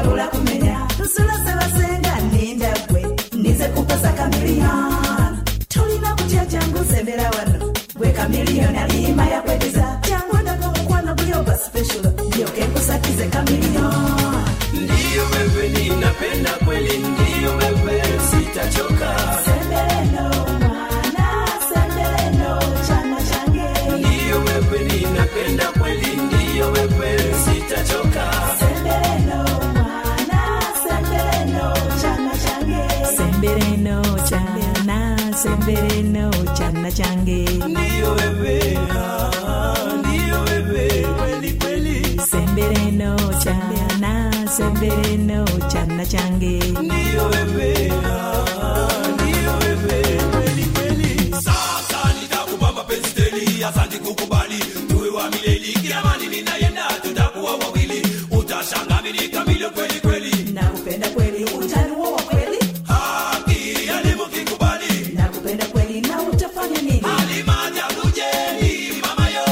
yebula kumenya tusulase basenga ninda gwe nize kupasa kamiliyoni tulina kutya jangu sembera wano gwe kamiliyoni alima yakwegeza jangu ndaga omukwano guli oba special ndyoke nkusakize kamiliyoni ndiyo wewe ninapenda kweli ndiyo wewe sitachoka Sembeleno, mwana, sembeleno, chana change. ndiyo wewe ninapenda kweli ndiyo wewe sitachoka Sembeleno, mwana, sembeleno, chana change. sembereno chana sembereno chana change ndiyo wewe ah, ndiyo wewe kweli kweli sembereno chana sembereno chana change ndiyo wewe ah, ndiyo wewe kweli kweli sasa nitakupa mapenzi teli asante kukubali tuwe wa milele kiamani ninayenda tutakuwa wawili utashangamini kamili kweli kweli nakupenda kweli utaniua wa kweli haki alimu kikubali nakupenda kweli na utafanya nini alimajabujeni mamayo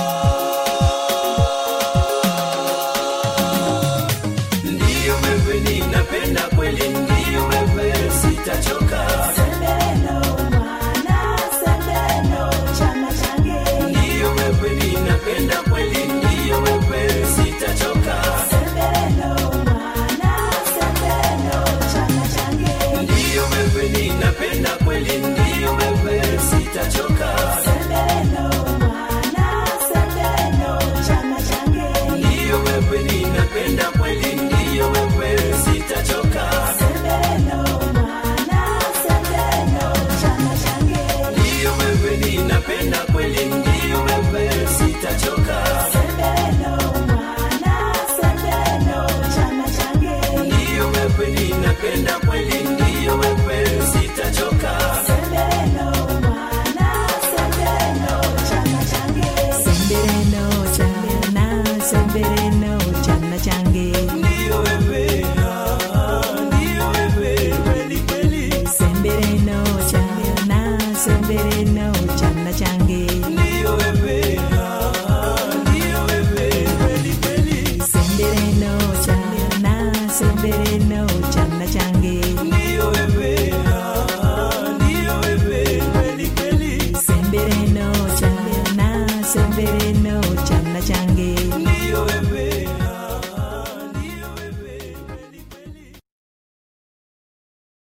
ndiyo wewe ninapenda kweli ndiyo wewe sitachoka Sembeleno, mwana, sembeleno, chana change. ndiyo wewe ninapenda kweli ndiyo wewe sitachoka Sembeleno, mwana, sembeleno, chana change. ndiyo wewe ninapenda kweli ndiyo wewe sitachoka Sembeleno, mwana, sembeleno, chana change. ndiyo wewe ninapenda kweli ndiyo wewe sitachoka Sembeleno, mwana, sembeleno, chana change. ndiyo wewe ninapenda kweli ndiyo wewe sitachoka Sembeleno, mwana, sembeleno, chana change. ndiyo wewe ninapenda kweli ndiyo wewe sitachoka Sembeleno, mwana, sembeleno, chana change. sembereno chana sembereno chana change